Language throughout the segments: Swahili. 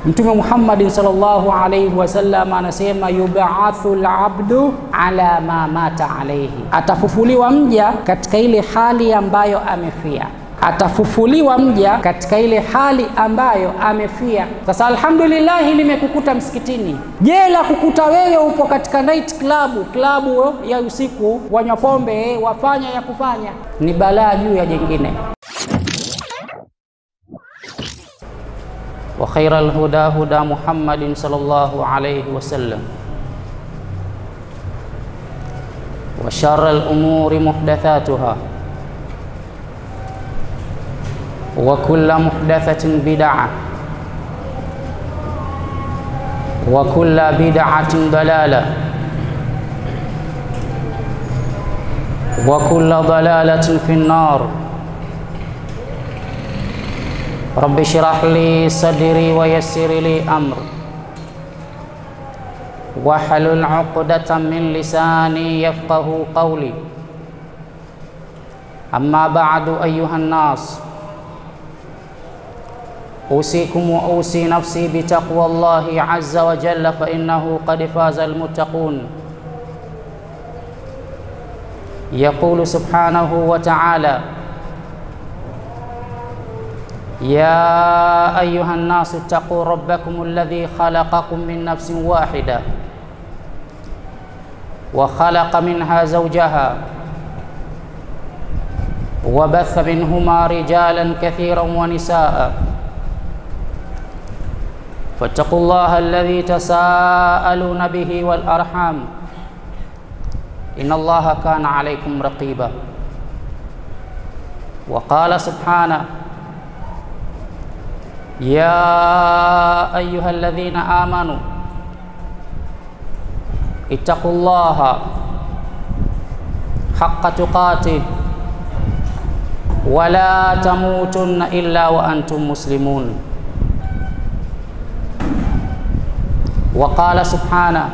Mtume Muhammadin sallallahu alayhi wasallam anasema yubathu labdu ala ma mata alayhi, atafufuliwa mja katika ile hali ambayo amefia atafufuliwa mja katika ile hali ambayo amefia. Sasa alhamdulillah, limekukuta msikitini. Je, la kukuta wewe upo katika night club, klabu ya usiku, wanywa pombe, wafanya ya kufanya, ni balaa juu ya jengine. wa khaira alhuda huda Muhammadin sallallahu alayhi wasallam wa sharra alumuri muhdathatuha wa kulla muhdathatin bid'a wa kulla bid'atin dalala wa kulla dalalatin fi an-nar rabbi shrah li sadri wa yassir li amri wahlul 'uqdatan min lisani yafqahu qawli amma ba'du ayyuhan nas أوصيكم وأوصي نفسي بتقوى الله عز وجل فإنه قد فاز المتقون يقول سبحانه وتعالى يا أيها الناس اتقوا ربكم الذي خلقكم من نفس واحدة وخلق منها زوجها وبث منهما رجالا كثيرا ونساء فاتقوا الله الذي تساءلون به والأرحام إن الله كان عليكم رقيبا وقال سبحانه يا أيها الذين آمنوا اتقوا الله حق تقاته ولا تموتن إلا وأنتم مسلمون وقال سبحانه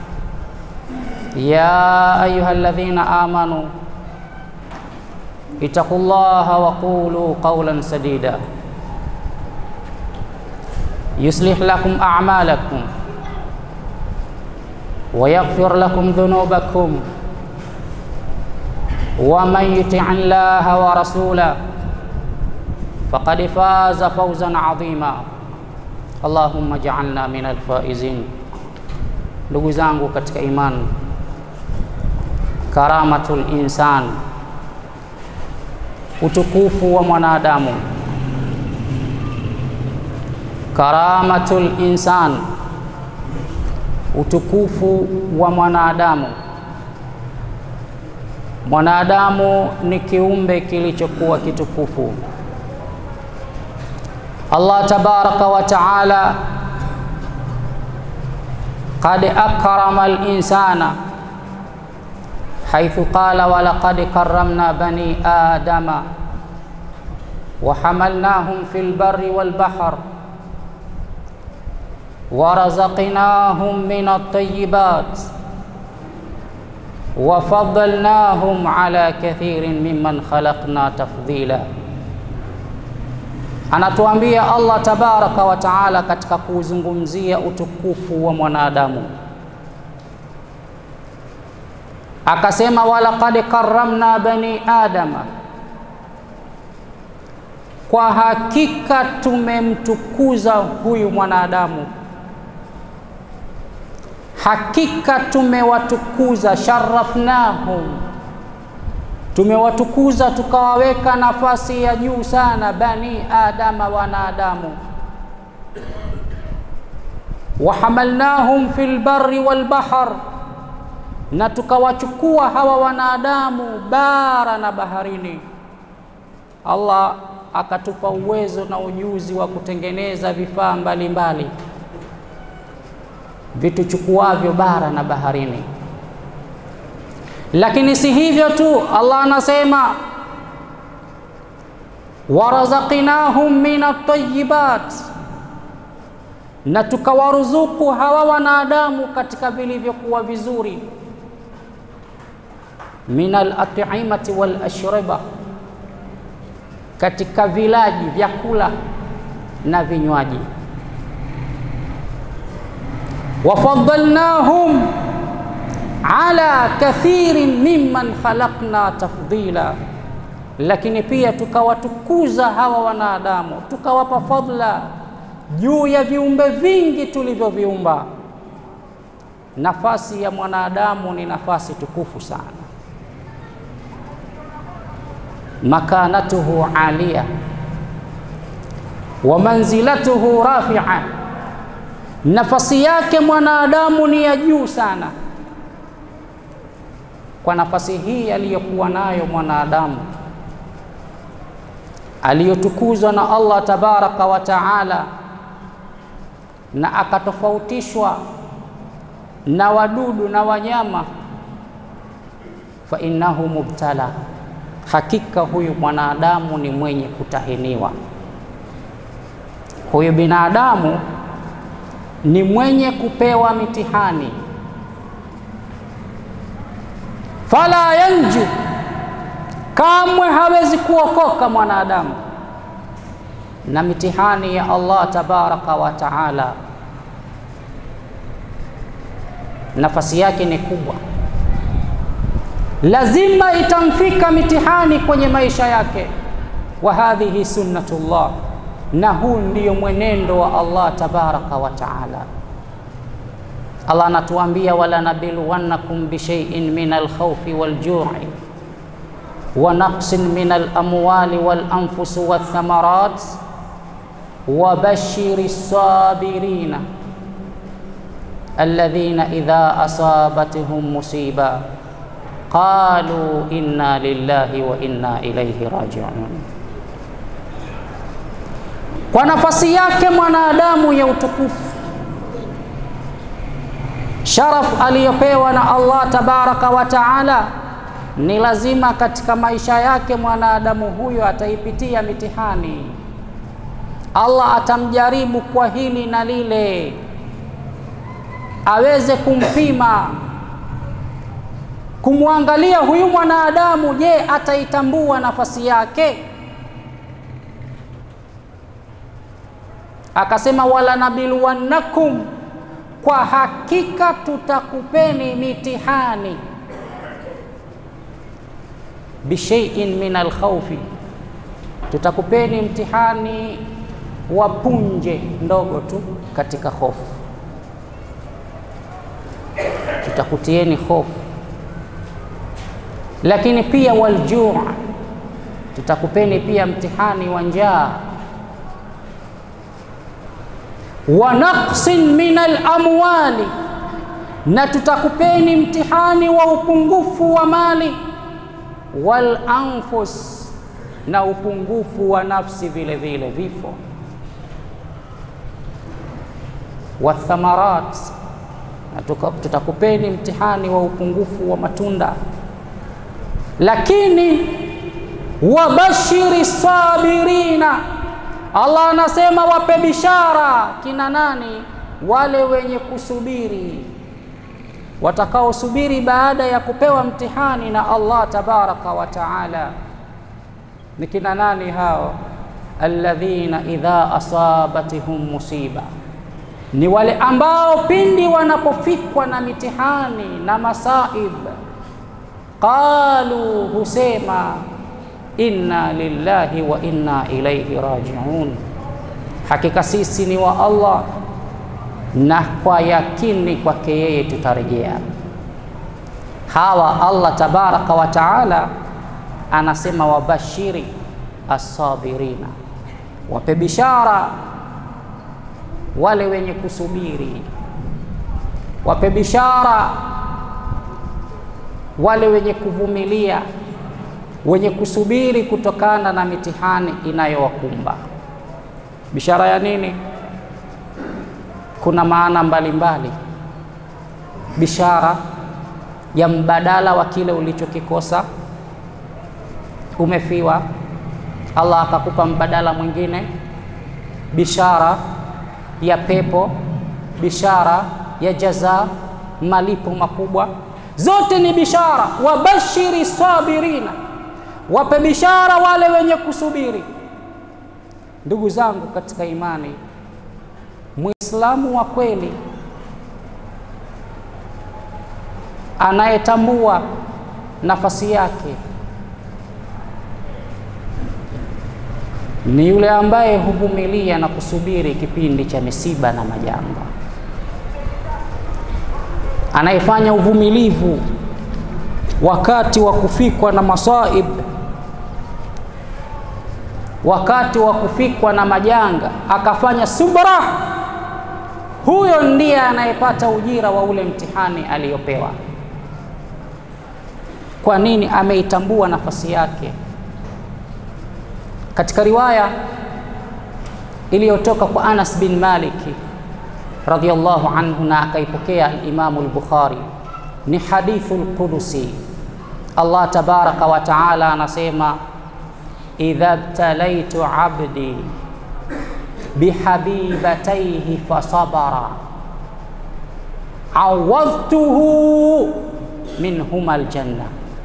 يا أيها الذين آمنوا اتقوا الله وقولوا قولا سديدا يصلح لكم أعمالكم ويغفر لكم ذنوبكم ومن يطع الله ورسوله فقد فاز فوزا عظيما Allahumma ja'alna min alfaizin. Ndugu zangu katika imani, karamatul insan, utukufu wa mwanadamu. Karamatul insan, utukufu wa mwanadamu. Mwanadamu ni kiumbe kilichokuwa kitukufu. Allah tabaraka wa taala qad akrama al-insana haythu qala wa laqad karramna bani adama wa hamalnahum fil barri wal bahr wa razaqnahum min at-tayyibat wa faddalnahum ala kathirin mimman khalaqna tafdila Anatuambia Allah tabaraka wa taala katika kuzungumzia utukufu wa mwanadamu, akasema walaqad karramna bani adama, kwa hakika tumemtukuza huyu mwanadamu, hakika tumewatukuza, sharafnahum tumewatukuza tukawaweka nafasi ya juu sana bani adama, wanadamu. Wahamalnahum fil barri wal bahr, na tukawachukua hawa wanadamu bara na baharini. Allah akatupa uwezo na ujuzi wa kutengeneza vifaa mbalimbali vituchukuavyo bara na baharini. Lakini si hivyo tu, Allah anasema warazaqnahum min at-tayyibat, na tukawaruzuku hawa wanadamu katika vilivyokuwa vizuri, min al-at'imati wal ashriba, katika vilaji vyakula na vinywaji. wafadalnahum ala kathirin mimman khalaqna tafdila, lakini pia tukawatukuza hawa wanadamu tukawapa fadla juu ya viumbe vingi tulivyoviumba. Nafasi ya mwanadamu ni nafasi tukufu sana, makanatuhu alia wa manzilatuhu rafia, nafasi yake mwanadamu ni ya juu sana. Kwa nafasi hii aliyokuwa nayo mwanadamu aliyotukuzwa na Allah tabaraka wa taala, na akatofautishwa na wadudu na wanyama, fa innahu mubtala, hakika huyu mwanadamu ni mwenye kutahiniwa. Huyu binadamu ni mwenye kupewa mitihani. Fala yanju, kamwe hawezi kuokoka mwanadamu na mitihani ya Allah tabaraka wa taala. Nafasi yake ni kubwa, lazima itamfika mitihani kwenye maisha yake. Wa hadhihi sunnatullah na huu ndiyo mwenendo wa Allah tabaraka wa taala. Allah anatuambia wala nabiluwannakum bishaiin min alkhawfi waljui wa naqsin min alamwali walanfusi walthamarat wa bashiri sabirina alladhina idha asabathum musiba qalu inna lillahi wa inna ilayhi rajiun. Kwa nafasi yake mwanadamu ya utukufu, sharaf aliyopewa na Allah tabaraka wa taala, ni lazima katika maisha yake mwanadamu huyo ataipitia mitihani. Allah atamjaribu kwa hili na lile, aweze kumpima, kumwangalia huyu mwanadamu, je, ataitambua nafasi yake? Akasema wala nabiluwannakum, kwa hakika tutakupeni mitihani, bishaiin min alkhawfi, tutakupeni mtihani wa punje ndogo tu katika hofu, tutakutieni hofu, lakini pia waljuu, tutakupeni pia mtihani wa njaa wa naqsin min alamwali, na tutakupeni mtihani wa upungufu wa mali, wal anfus, na upungufu wa nafsi vile vile, vifo, wa thamarat, na tutakupeni mtihani wa upungufu wa matunda, lakini wabashiri sabirina Allah anasema wape bishara kina nani? Wale wenye kusubiri, watakaosubiri baada ya kupewa mtihani na Allah tabaraka wa taala. Ni kina nani hao? Alladhina idha asabatihum musiba, ni wale ambao pindi wanapofikwa na mitihani na masaib, qalu, husema inna lillahi wa inna ilaihi rajiun, hakika sisi ni wa Allah na kwa yakini kwake yeye tutarejea. Hawa Allah tabaraka wa taala anasema wabashiri assabirina, wape bishara wale wenye kusubiri, wape bishara wale wenye kuvumilia wenye kusubiri kutokana na mitihani inayowakumba. Bishara ya nini? Kuna maana mbalimbali. Bishara ya mbadala wa kile ulichokikosa. Umefiwa, Allah akakupa mbadala mwingine. Bishara ya pepo, bishara ya jaza, malipo makubwa. Zote ni bishara. Wabashiri sabirina wape bishara wale wenye kusubiri. Ndugu zangu katika imani, Muislamu wa kweli anayetambua nafasi yake ni yule ambaye huvumilia na kusubiri kipindi cha misiba na majanga, anayefanya uvumilivu wakati wa kufikwa na masaib, wakati wa kufikwa na majanga, akafanya subra. Huyo ndiye anayepata ujira wa ule mtihani aliyopewa. Kwa nini? Ameitambua nafasi yake. Katika riwaya iliyotoka kwa Anas bin Malik radhiyallahu anhu na akaipokea al-Imamu al-Bukhari, ni hadithu al-Qudusi. Allah tabaraka wa taala anasema, idha btalaitu abdi bihabibataihi fasabara awadhtuhu minhuma aljanna.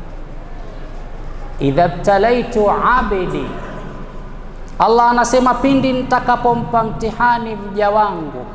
Idha btalaitu abdi Allah anasema pindi nitakapompa mtihani mja wangu,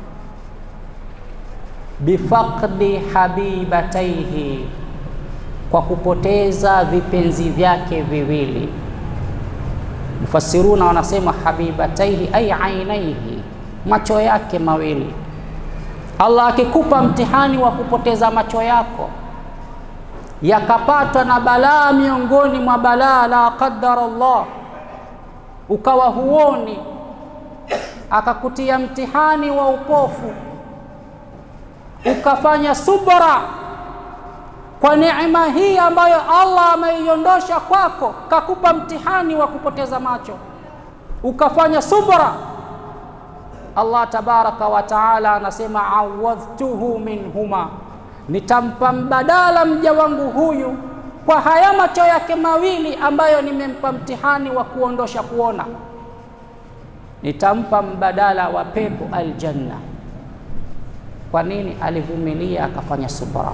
bifaqdi habibataihi, kwa kupoteza vipenzi vyake viwili. Mufassiruna wanasema habibataihi ay ainaihi, macho yake mawili. Allah akikupa mtihani wa kupoteza macho yako yakapatwa na balaa miongoni mwa balaa, la qaddara Allah ukawa huoni, akakutia mtihani wa upofu, ukafanya subra kwa neema hii ambayo Allah ameiondosha kwako, kakupa mtihani wa kupoteza macho, ukafanya subra. Allah tabaraka wa taala anasema awadhtuhu minhuma, nitampa mbadala mja wangu huyu kwa haya macho yake mawili ambayo nimempa mtihani wa kuondosha kuona, nitampa mbadala wa pepo aljanna. Kwa nini? Alivumilia akafanya subra.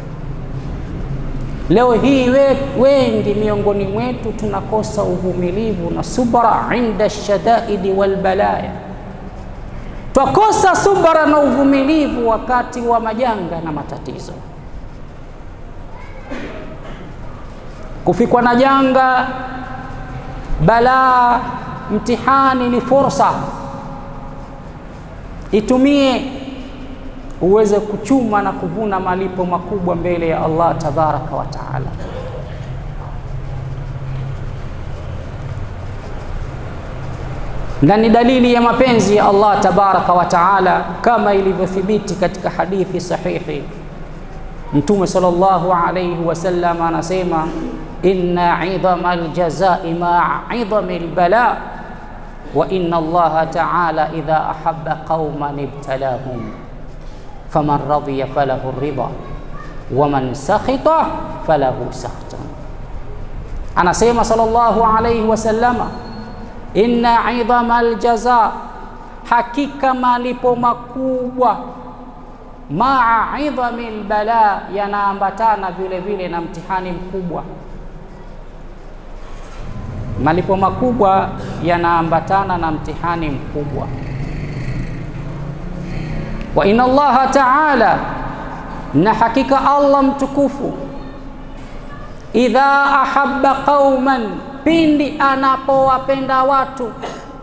Leo hii we, wengi miongoni mwetu tunakosa uvumilivu na subra inda shadaidi walbalaya, twakosa subra na uvumilivu wakati wa majanga na matatizo. Kufikwa na janga, balaa, mtihani ni fursa, itumie uweze kuchuma na kuvuna malipo makubwa mbele ya Allah tabaraka wa taala. Na ni dalili ya mapenzi ya Allah tabaraka wa taala kama ilivyothibiti katika hadithi sahihi. Mtume sallallahu alayhi wasallam anasema inna idhama aljazai maa idhami albala wa inna Allaha taala idha ahabba qauman ibtalahum faman radhiya falahu ridha waman sakhita falahu sakhta. Anasema sallallahu alayhi wasallama, inna idhama aljaza, hakika malipo makubwa maa idhami albala, yanaambatana vile vile na mtihani mkubwa. Malipo makubwa yanaambatana na mtihani mkubwa wa inna Allaha taala, na hakika Allah mtukufu, idha ahabba qauman, pindi anapowapenda watu,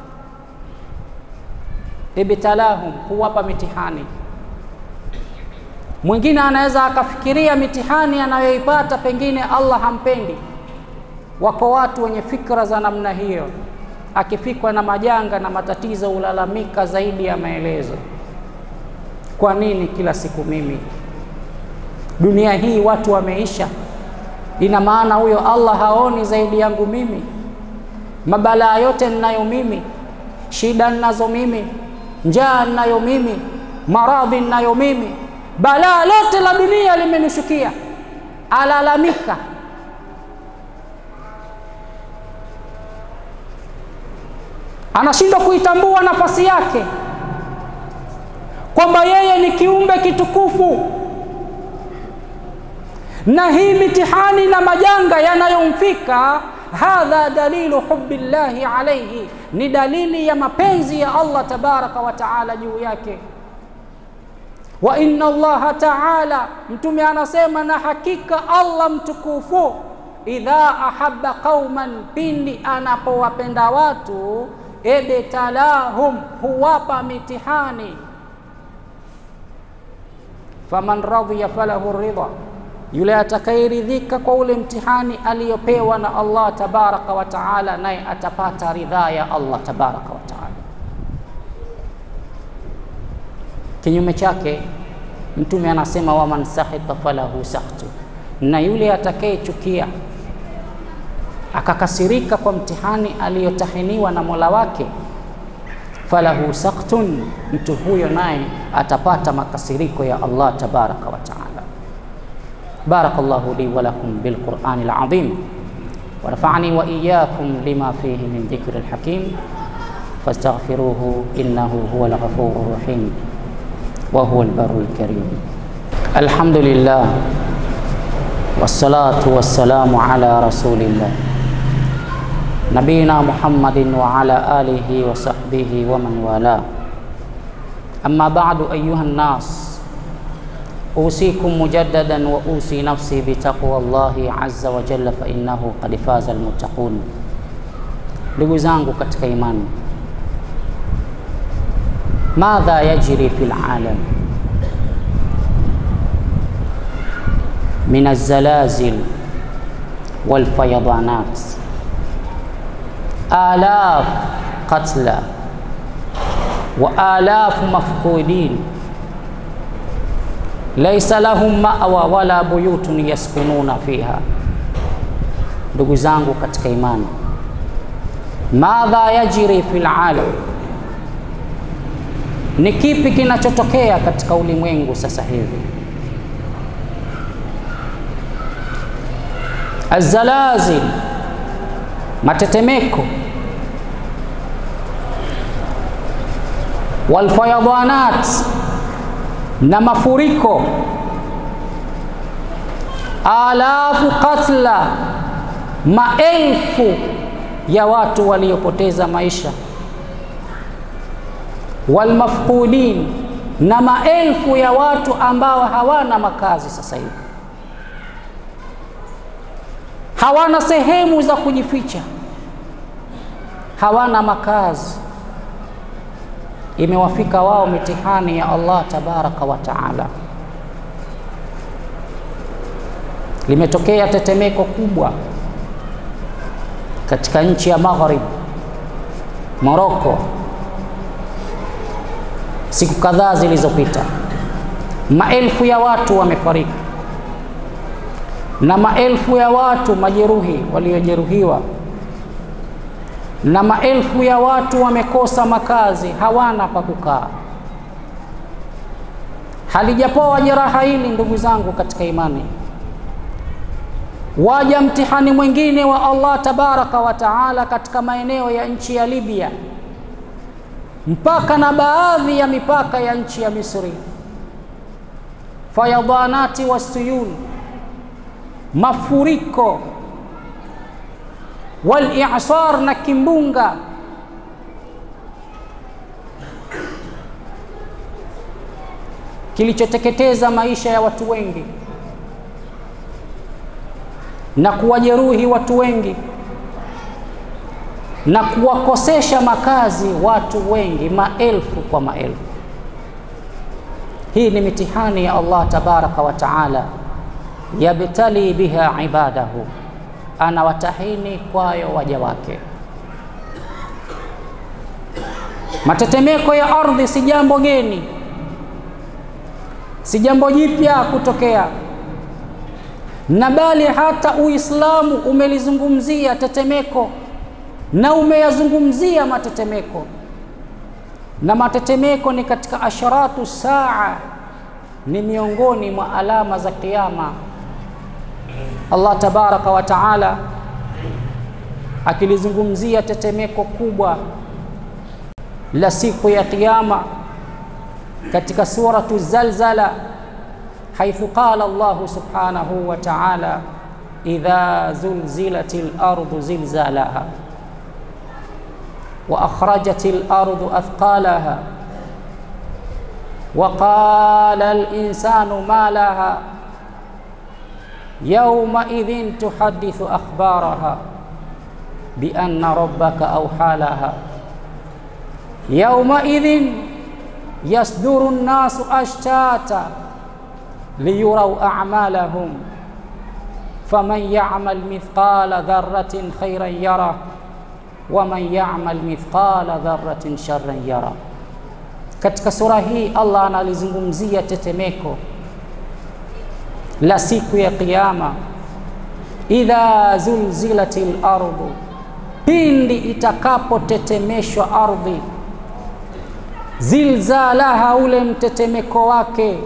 ibtalahum, huwapa mitihani. Mwingine anaweza akafikiria mitihani anayoipata pengine Allah hampendi. Wako watu wenye fikra za namna hiyo, akifikwa na majanga na matatizo hulalamika zaidi ya maelezo. Kwa nini kila siku mimi? Dunia hii watu wameisha, ina maana huyo Allah haoni zaidi yangu mimi? Mabalaa yote ninayo mimi, shida ninazo mimi, njaa ninayo mimi, maradhi ninayo mimi, balaa lote la dunia limenishukia, alalamika. Anashindwa kuitambua nafasi yake kwamba yeye ni kiumbe kitukufu, na hii mitihani na majanga yanayomfika, hadha dalilu hubbillahi alayhi, ni dalili ya mapenzi ya Allah tabaraka wa taala juu yake. wa inna Allaha taala, Mtume anasema na hakika Allah mtukufu, idha ahabba qauman, pindi anapowapenda watu, ebtalahum, huwapa mitihani. Faman radhiya falahu ridha, yule atakayeridhika kwa ule mtihani aliyopewa na Allah tabaraka wa taala, naye atapata ridhaa ya Allah tabaraka wa taala. Kinyume chake Mtume anasema waman sakhita falahu sakhtu, na yule atakayechukia akakasirika kwa mtihani aliyotahiniwa na Mola wake, falahu sakhtun, mtu huyo naye atapata makasiriko ya Allah tabaraka wa taala. Barakallahu li wa lakum bil Qur'anil azim wa nafa'ani wa iyyakum lima fihi min dhikril hakim fastaghfiruhu innahu huwal ghafurur rahim wa huwal barrul karim. Alhamdulillah wassalatu wassalamu ala rasulillah nabiyina Muhammadin wa ala alihi wa sahbihi wa man wala. Amma ba'du ayuha nnas usikum mujaddadan wa usi nafsi bitaqwa Allahi azza wa jalla fa innahu qad faza almuttaqun. Ndugu zangu katika imani, madha yajri fil alam min alzalazil walfayadanat alaf qatla wa alafu mafqudin laisa lahum ma'wa wala buyutun yaskununa fiha. Ndugu zangu katika imani, madha yajri fil alam, ni kipi kinachotokea katika ulimwengu sasa hivi? Azalazil, matetemeko, walfayadanat, na mafuriko, alafu katla, maelfu ya watu waliopoteza maisha, walmafqudin, na maelfu ya watu ambao hawana makazi sasa hivi hawana sehemu za kujificha, hawana makazi. Imewafika wao mitihani ya Allah tabaraka wa taala. Limetokea tetemeko kubwa katika nchi ya Maghrib, Moroko, siku kadhaa zilizopita, maelfu ya watu wamefariki na maelfu ya watu majeruhi waliojeruhiwa, na maelfu ya watu wamekosa makazi, hawana pa kukaa. Halijapoa jeraha hili, ndugu zangu katika imani, waja mtihani mwingine wa Allah tabaraka wa taala katika maeneo ya nchi ya Libya mpaka na baadhi ya mipaka ya nchi ya Misri, fayadanati wasuyul mafuriko wal i'sar na kimbunga. Kilichoteketeza maisha ya watu wengi na kuwajeruhi watu wengi na kuwakosesha makazi watu wengi, maelfu kwa maelfu. Hii ni mitihani ya Allah tabaraka wa taala yabtali biha ibadahu, anawatahini kwayo waja wake. Matetemeko ya ardhi si jambo geni, si jambo jipya kutokea, na bali hata Uislamu umelizungumzia tetemeko na umeyazungumzia matetemeko, na matetemeko ni katika asharatu saa, ni miongoni mwa alama za Kiyama. Allah tabaraka wa taala akilizungumzia tetemeko kubwa la siku ya Kiyama katika suratu Zalzala, haithu qala Allahu subhanahu wa taala idha zulzilatil ardu zilzalaha wa akhrajatil ardu athqalaha waqala linsanu ma laha yaumaidhin tuhadithu akhbaraha bianna rabbaka auha laha yaumaidhin yasduru nnasu ashtata liyurau amalahum faman yamal mithqala dharratin khairan yara waman yamal mithqala dharratin sharran yara. Katika sura hii Allah analizungumzia tetemeko la siku ya Kiyama, idha zulzilatil ardu, pindi itakapotetemeshwa ardhi, zilzalaha, ule mtetemeko wake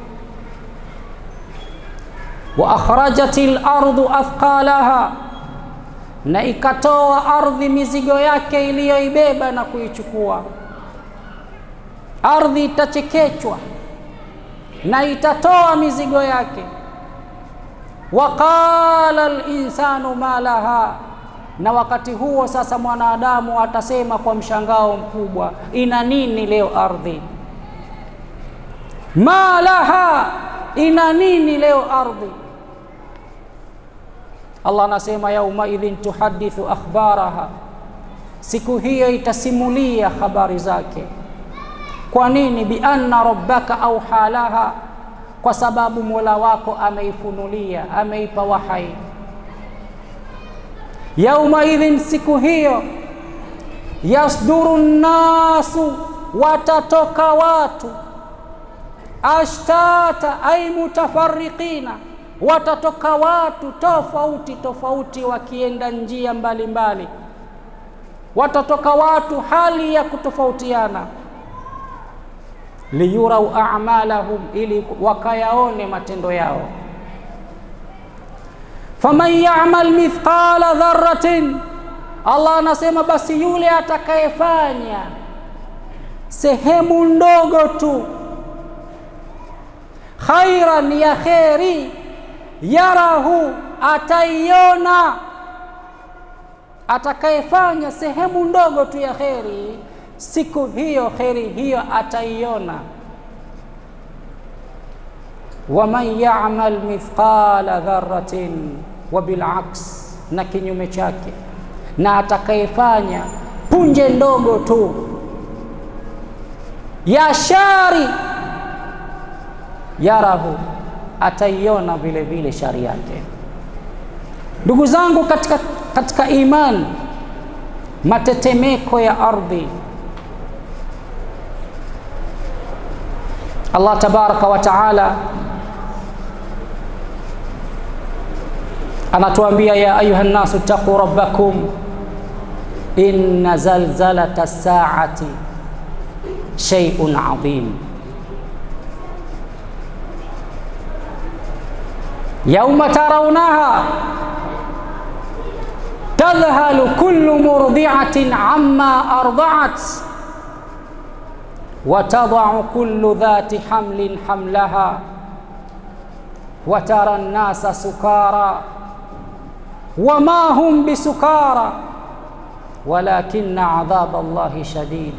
wa akhrajatil ardu athqalaha, na ikatoa ardhi mizigo yake iliyoibeba na kuichukua. Ardhi itachekechwa na itatoa mizigo yake. Wa qala linsanu ma laha, na wakati huo sasa mwanadamu atasema kwa mshangao mkubwa, ina nini leo ardhi? Ma laha, ina nini leo ardhi? Allah anasema yaumaidhin tuhadithu akhbaraha, siku hiyo itasimulia habari zake. Kwa nini? Bianna rabbaka auha laha, kwa sababu mola wako ameifunulia, ameipa wahai. Yaumaidhin, siku hiyo, yasduru nnasu, watatoka watu, ashtata ay mutafarriqina watatoka watu tofauti tofauti wakienda njia mbalimbali mbali. Watatoka watu hali ya kutofautiana, liyurau a'malahum, ili wakayaone matendo yao. Faman ya'mal mithqala dharratin, Allah anasema basi yule atakayefanya sehemu ndogo tu khairan ya kheri yarahu ataiona. Atakayefanya sehemu ndogo tu ya kheri, siku hiyo kheri hiyo ataiona. Waman yamal mithqala dharratin, wa bilaks, na kinyume chake, na atakayefanya punje ndogo tu ya shari, yarahu ataiona vile vile shari yake. Ndugu zangu katika, katika imani, matetemeko ya ardhi, Allah tabaraka wa taala anatuambia ya ayuha nnasu ttaquu rabbakum inna zalzalata saati shay'un adhim yauma tarawnaha tadhhalu kullu murdi'atin amma arda'at wa tada'u kullu dhati hamlin hamlaha wa tara an-nasa sukara wa ma hum bisukara walakinna adhaba Allahi shadid.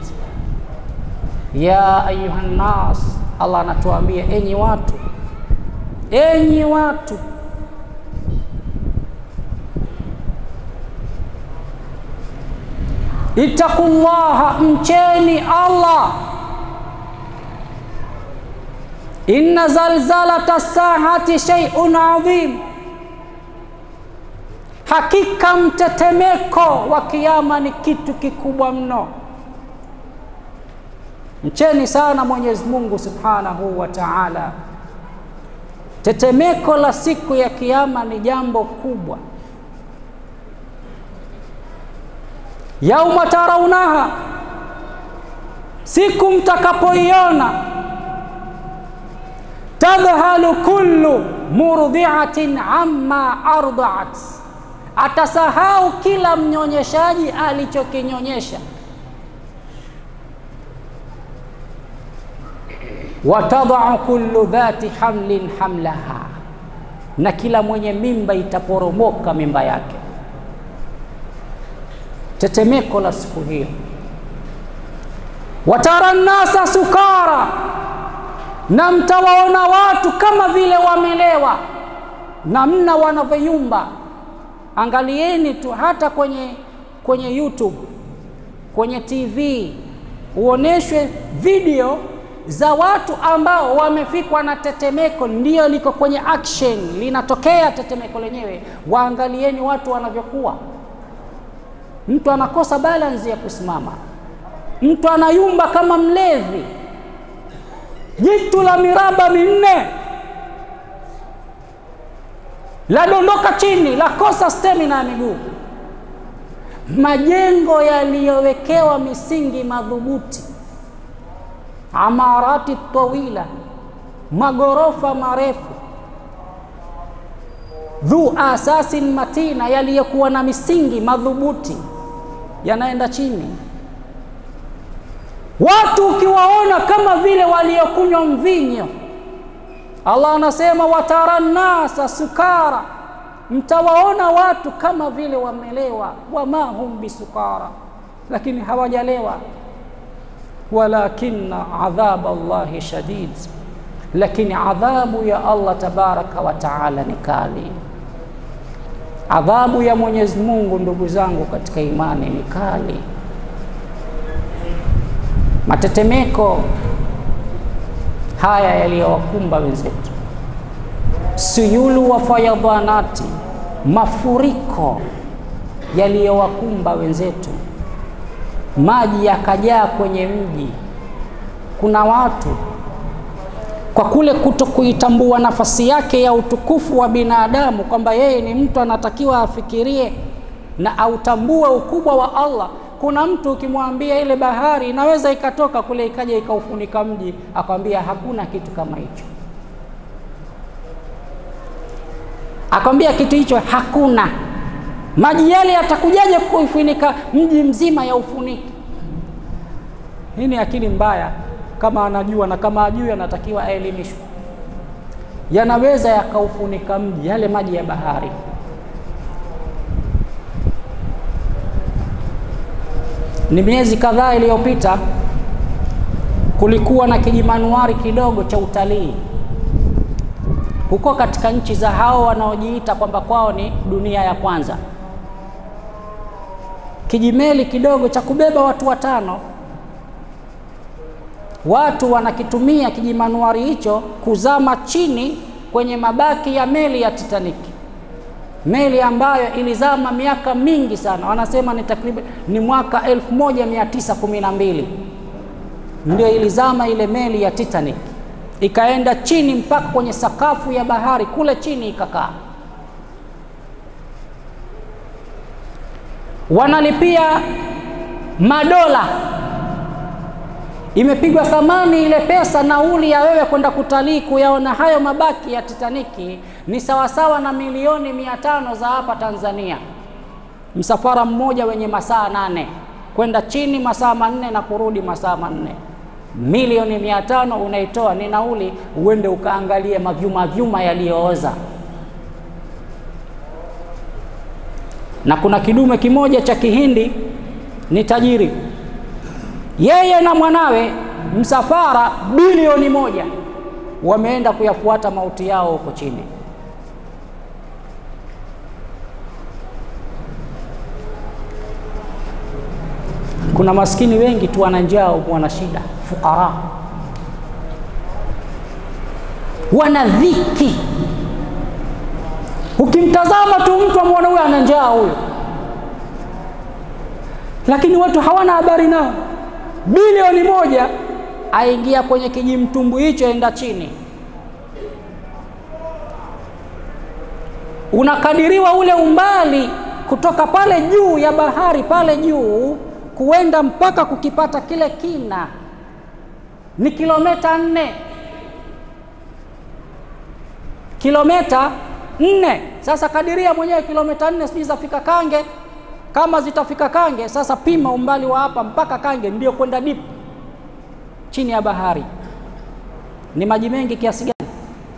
Ya ayuha nnas, Allah anatuambia enyi watu enyi watu, ittaqullaha, mcheni Allah. Inna zalzalata saati shay'un adhim, hakika mtetemeko wa kiyama ni kitu kikubwa mno. Mcheni sana Mwenyezi Mungu subhanahu wa ta'ala. Tetemeko la siku ya kiyama ni jambo kubwa. Yauma taraunaha, siku mtakapoiona, tadhhalu kullu murdhi'atin amma ardaat, atasahau kila mnyonyeshaji alichokinyonyesha. watadau kullu dhati hamlin hamlaha, na kila mwenye mimba itaporomoka mimba yake. Tetemeko la siku hiyo. Watara nnasa sukara, na mtawaona watu kama vile wamelewa, namna wanavyoyumba. Angalieni tu hata kwenye, kwenye YouTube, kwenye TV uoneshwe video za watu ambao wamefikwa na tetemeko, ndio liko kwenye action, linatokea tetemeko lenyewe. Waangalieni watu wanavyokuwa, mtu anakosa balance ya kusimama, mtu anayumba kama mlevi, jitu la miraba minne ladondoka chini, lakosa stamina ya miguu. Majengo yaliyowekewa misingi madhubuti amarati tawila, magorofa marefu, dhu asasin matina, yaliyokuwa na misingi madhubuti yanaenda chini. Watu ukiwaona kama vile waliokunywa mvinyo. Allah anasema watara nnasa sukara, mtawaona watu kama vile wamelewa. Wama hum bisukara, lakini hawajalewa walakinna adhaba Allahi shadid, lakini adhabu ya Allah tabaraka wa taala ni kali. Adhabu ya Mwenyezi Mungu, ndugu zangu katika imani, ni kali. Matetemeko haya yaliyowakumba wenzetu, suyulu wa fayadhanati, mafuriko yaliyowakumba wenzetu maji yakajaa kwenye mji. Kuna watu kwa kule kuto kuitambua nafasi yake ya utukufu wa binadamu, kwamba yeye ni mtu anatakiwa afikirie na autambue ukubwa wa Allah. Kuna mtu ukimwambia ile bahari inaweza ikatoka kule ikaja ikaufunika mji, akwambia hakuna kitu kama hicho, akwambia kitu hicho hakuna maji yale yatakujaje kuifunika mji mzima ya ufuniki? Hii ni akili mbaya. Kama anajua na kama ajui, anatakiwa aelimishwe. Yanaweza yakaufunika mji, yale maji ya bahari. Ni miezi kadhaa iliyopita, kulikuwa na kijimanuari kidogo cha utalii huko katika nchi za hao wanaojiita kwamba kwao ni dunia ya kwanza kijimeli kidogo cha kubeba watu watano. Watu wanakitumia kijimanuari hicho kuzama chini kwenye mabaki ya meli ya Titanic, meli ambayo ilizama miaka mingi sana, wanasema ni takriban ni mwaka 1912 ndio ilizama ile meli ya Titanic, ikaenda chini mpaka kwenye sakafu ya bahari kule chini ikakaa. wanalipia madola, imepigwa thamani ile pesa, nauli ya wewe kwenda kutalii kuyaona hayo mabaki ya Titaniki ni sawasawa na milioni mia tano za hapa Tanzania, msafara mmoja wenye masaa nane kwenda chini masaa manne na kurudi masaa manne. Milioni mia tano unaitoa ni nauli, uende ukaangalie mavyuma vyuma yaliyooza na kuna kidume kimoja cha Kihindi ni tajiri, yeye na mwanawe, msafara bilioni moja, wameenda kuyafuata mauti yao huko chini. Kuna maskini wengi tu wana njaa, wana shida, fukara, wana dhiki Ukimtazama tu mtu amwona huyo ana njaa huyo, lakini watu hawana habari nao. Bilioni moja aingia kwenye kijimtumbu hicho, enda chini, unakadiriwa ule umbali kutoka pale juu ya bahari pale juu kuenda mpaka kukipata kile kina ni kilomita nne, kilomita nne. Sasa kadiria mwenyewe kilomita nne, sijui zafika Kange. Kama zitafika Kange, sasa pima umbali wa hapa mpaka Kange, ndio kwenda deep chini ya bahari. Ni maji mengi kiasi gani?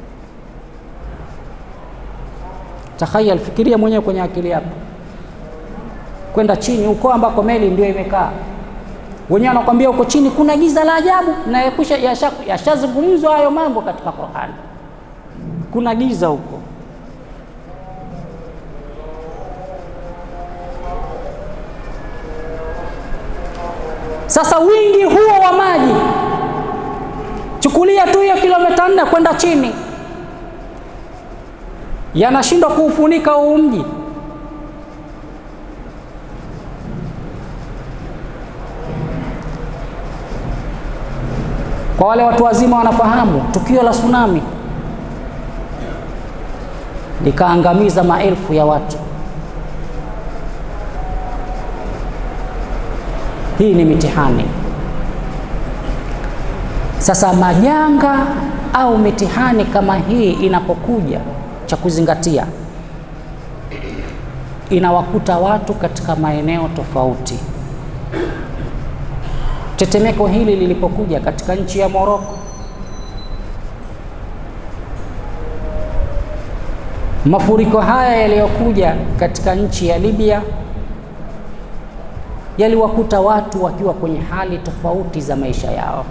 Takhayal, fikiria mwenyewe kwenye akili yako, kwenda chini huko ambako meli ndio imekaa. wenyewe wanakwambia huko chini kuna giza la ajabu, na yashazungumzwa hayo mambo katika Qur'an. Kuna giza huko. Sasa wingi huo wa maji, chukulia tu hiyo kilomita nne kwenda chini, yanashindwa kuufunika huu mji. Kwa wale watu wazima wanafahamu tukio la tsunami likaangamiza maelfu ya watu. Hii ni mitihani. Sasa majanga au mitihani kama hii inapokuja, cha kuzingatia, inawakuta watu katika maeneo tofauti. Tetemeko hili lilipokuja katika nchi ya Moroko, mafuriko haya yaliyokuja katika nchi ya Libya yaliwakuta watu wakiwa kwenye hali tofauti za maisha yao.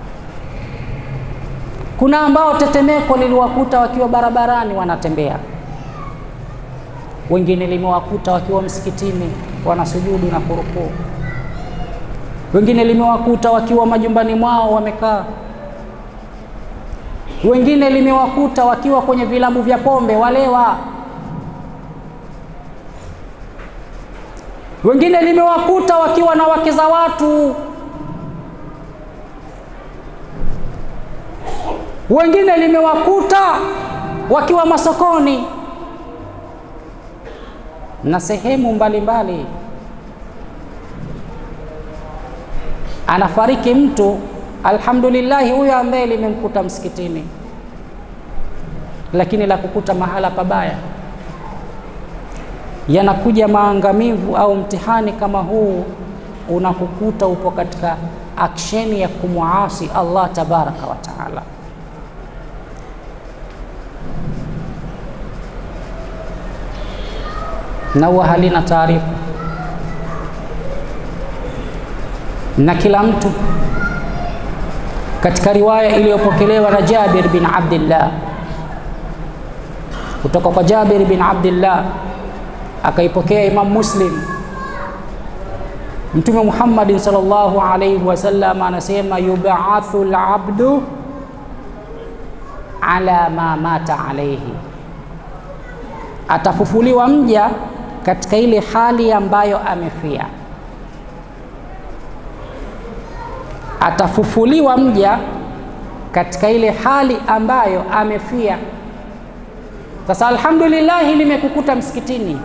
Kuna ambao tetemeko liliwakuta wakiwa barabarani wanatembea, wengine limewakuta wakiwa msikitini wanasujudu na kurukuu, wengine limewakuta wakiwa majumbani mwao wamekaa, wengine limewakuta wakiwa kwenye vilabu vya pombe walewa wengine limewakuta wakiwa na wake za watu, wengine limewakuta wakiwa masokoni na sehemu mbalimbali mbali. Anafariki mtu, alhamdulillahi, huyo ambaye limemkuta msikitini, lakini la kukuta mahala pabaya yanakuja maangamivu au mtihani kama huu unakukuta upo katika aksheni ya kumwasi Allah tabaraka wa taala. Na huwa halina taarifa, na kila mtu katika riwaya iliyopokelewa na Jabir bin Abdillah kutoka kwa Jabir bin Abdillah akaipokea Imam Muslim. Mtume Muhammad sallallahu alayhi wasallam anasema yubathu al-abdu ala ma mata alayhi, atafufuliwa mja katika ile hali ambayo amefia. Atafufuliwa mja katika ile hali ambayo amefia. Sasa alhamdulillah, limekukuta msikitini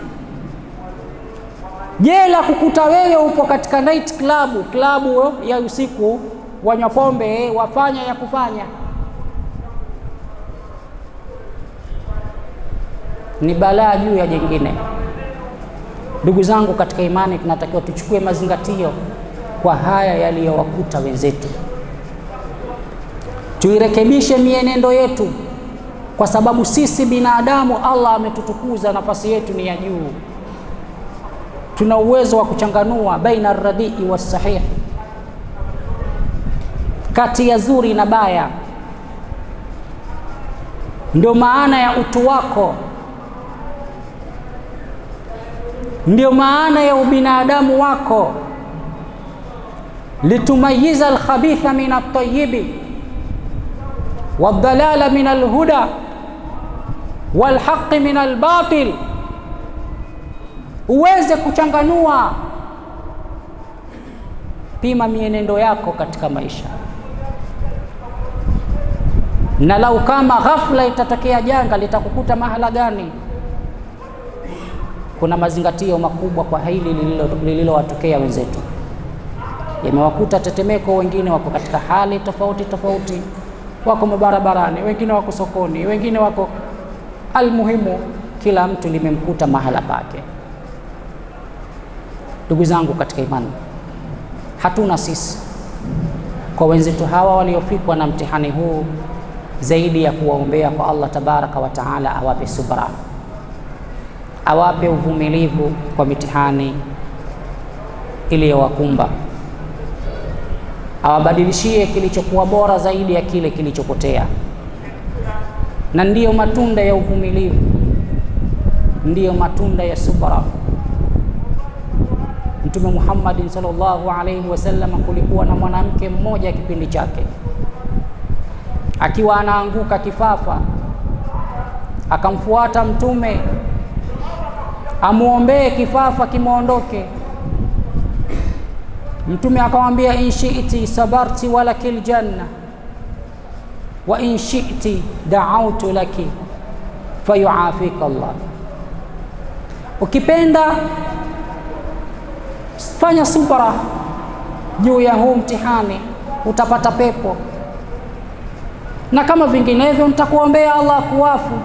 Je, la kukuta wewe upo katika night club, klabu ya usiku, wanywa pombe, wafanya ya kufanya, ni balaa juu ya jengine. Ndugu zangu katika imani, tunatakiwa tuchukue mazingatio kwa haya yaliyowakuta wenzetu, tuirekebishe mienendo yetu, kwa sababu sisi binadamu, Allah ametutukuza, nafasi yetu ni ya juu tuna uwezo wa kuchanganua baina arradii wasahih, kati ya zuri na baya. Ndio maana ya utu wako, ndio maana ya ubinadamu wako, litumayiza alkhabitha min altayibi waldalala min alhuda walhaqi min albatil uweze kuchanganua. Pima mienendo yako katika maisha, na lau kama ghafla itatokea janga litakukuta mahala gani? Kuna mazingatio makubwa kwa hili lililowatokea wenzetu, yamewakuta tetemeko. Wengine wako katika hali tofauti tofauti, wako mabarabarani, wengine wako sokoni, wengine wako almuhimu, kila mtu limemkuta mahala pake. Ndugu zangu katika imani, hatuna sisi kwa wenzetu hawa waliofikwa na mtihani huu zaidi ya kuwaombea kwa Allah tabaraka wa taala awape subra, awape uvumilivu kwa mitihani iliyowakumba, awabadilishie kilichokuwa bora zaidi ya kile kilichopotea. Na ndiyo matunda ya uvumilivu, ndiyo matunda ya subra. Mtume Muhammadin sallallahu alaihi wasallam, kulikuwa na mwanamke mmoja kipindi chake akiwa anaanguka kifafa, akamfuata Mtume amwombee kifafa kimwondoke. Mtume akamwambia, in shi'ti sabarti walakil janna wa in shi'ti da'awtu laki fayuafika Allah, ukipenda fanya subra juu ya huu mtihani, utapata pepo, na kama vinginevyo nitakuombea Allah kuwafu.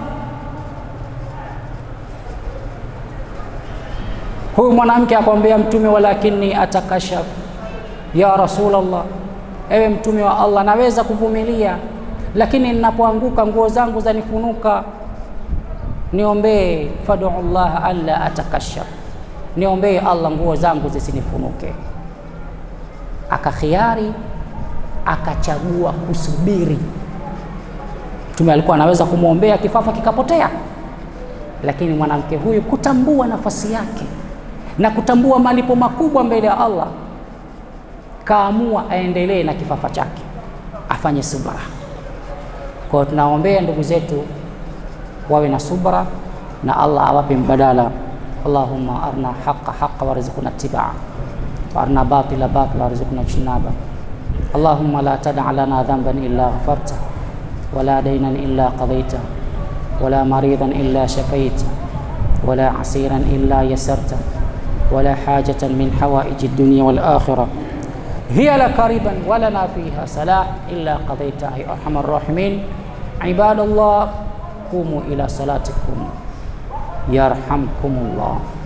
Huyu mwanamke akamwambia Mtume, walakini atakashaf ya Rasulullah, ewe Mtume wa Allah, naweza kuvumilia, lakini ninapoanguka nguo zangu zanifunuka, niombee. Fadu Allah alla atakashaf, niombee Allah nguo zangu zisinifunuke. Akakhiari, akachagua kusubiri. Mtume alikuwa anaweza kumwombea kifafa kikapotea, lakini mwanamke huyu kutambua nafasi yake na kutambua malipo makubwa mbele ya Allah, kaamua aendelee na kifafa chake, afanye subra. Kwa hiyo tunaombea ndugu zetu wawe na subra na Allah awape mbadala. Allahumma arna haqa haqa warzuqna tibaa wa arna batila batila warzuqna jinaba. Allahumma la tada lana dhanban illa ghafarta wala daynan illa qadayta wala maridan illa shafaita wala asiran illa yasarta wala hajatan min hawaiji dunya wal akhirah hiya laka riban walana fiha salah illa qadayta ya arhamar rahimin. Ibadallah, qumu ila salatikum yarhamkumullah.